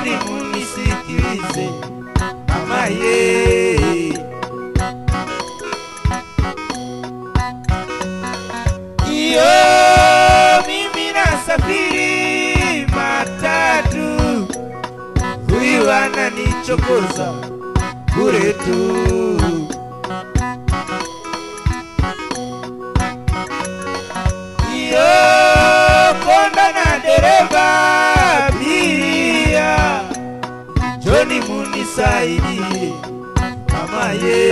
njoni munisikilize mama ye iyo mimi nasafiri matatu huyu ananichokoza bure tu iyo konda na dereva abiria njoni munisaidie mama ye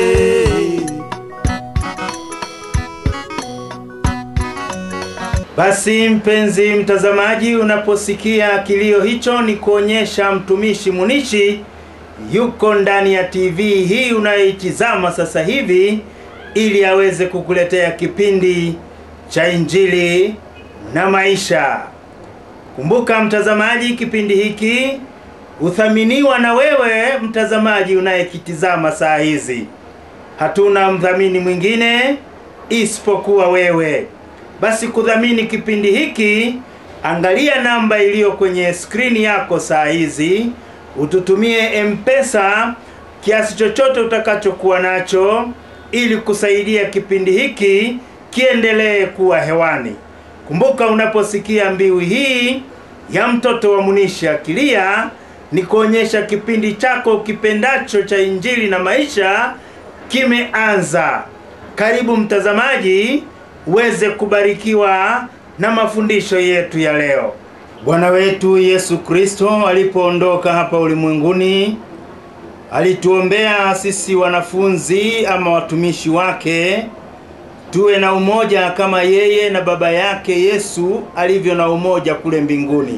Basi mpenzi mtazamaji, unaposikia kilio hicho, ni kuonyesha mtumishi Munishi yuko ndani ya TV hii unayoitizama sasa hivi, ili aweze kukuletea kipindi cha Injili na maisha. Kumbuka mtazamaji, kipindi hiki huthaminiwa na wewe mtazamaji unayekitizama saa hizi. Hatuna mdhamini mwingine isipokuwa wewe. Basi kudhamini kipindi hiki, angalia namba iliyo kwenye skrini yako saa hizi, ututumie mpesa kiasi chochote utakachokuwa nacho, ili kusaidia kipindi hiki kiendelee kuwa hewani. Kumbuka, unaposikia mbiu hii ya mtoto wa Munishi akilia, ni kuonyesha kipindi chako kipendacho cha Injili na maisha kimeanza. Karibu mtazamaji, uweze kubarikiwa na mafundisho yetu ya leo. Bwana wetu Yesu Kristo alipoondoka hapa ulimwenguni, alituombea sisi wanafunzi ama watumishi wake tuwe na umoja kama yeye na baba yake Yesu alivyo na umoja kule mbinguni.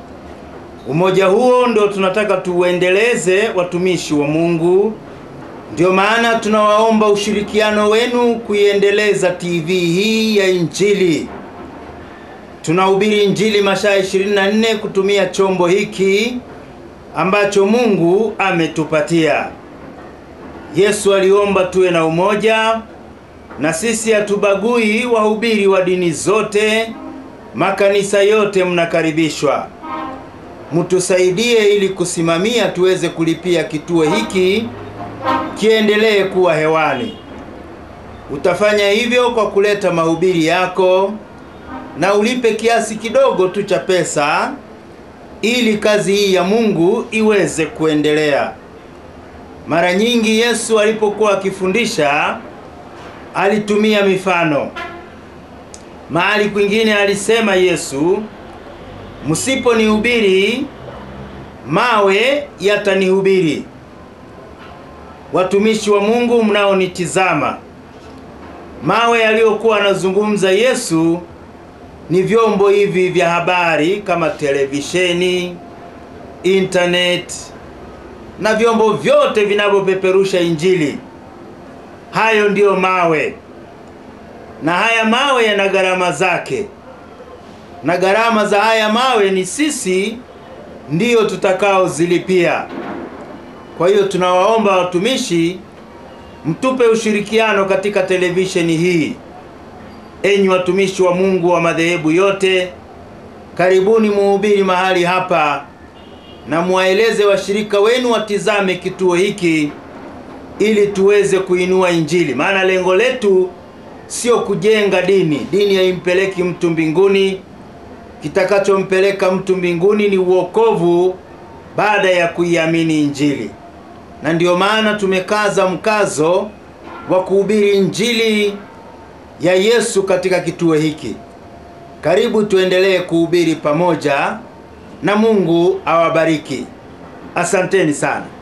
Umoja huo ndio tunataka tuuendeleze, watumishi wa Mungu. Ndio maana tunawaomba ushirikiano wenu kuiendeleza TV hii ya Injili. Tunahubiri Injili masaa 24 kutumia chombo hiki ambacho Mungu ametupatia. Yesu aliomba tuwe na umoja, na sisi hatubagui wahubiri wa dini zote, makanisa yote mnakaribishwa. Mtusaidie ili kusimamia tuweze kulipia kituo hiki kiendelee kuwa hewani. Utafanya hivyo kwa kuleta mahubiri yako na ulipe kiasi kidogo tu cha pesa ili kazi hii ya Mungu iweze kuendelea. Mara nyingi Yesu alipokuwa akifundisha alitumia mifano. Mahali kwingine alisema Yesu, msiponihubiri mawe yatanihubiri. Watumishi wa Mungu mnaonitizama, mawe yaliyokuwa anazungumza Yesu ni vyombo hivi vya habari kama televisheni, internet na vyombo vyote vinavyopeperusha Injili. Hayo ndiyo mawe, na haya mawe yana gharama zake, na gharama za haya mawe ni sisi ndiyo tutakaozilipia. Kwa hiyo tunawaomba watumishi mtupe ushirikiano katika televisheni hii. Enyi watumishi wa Mungu wa madhehebu yote, karibuni muhubiri mahali hapa na muwaeleze washirika wenu watizame kituo hiki ili tuweze kuinua Injili. Maana lengo letu sio kujenga dini. Dini haimpeleki mtu mbinguni. Kitakachompeleka mtu mbinguni ni uokovu baada ya kuiamini Injili, na ndiyo maana tumekaza mkazo wa kuhubiri Injili ya Yesu katika kituo hiki. Karibu tuendelee kuhubiri pamoja, na Mungu awabariki. Asanteni sana.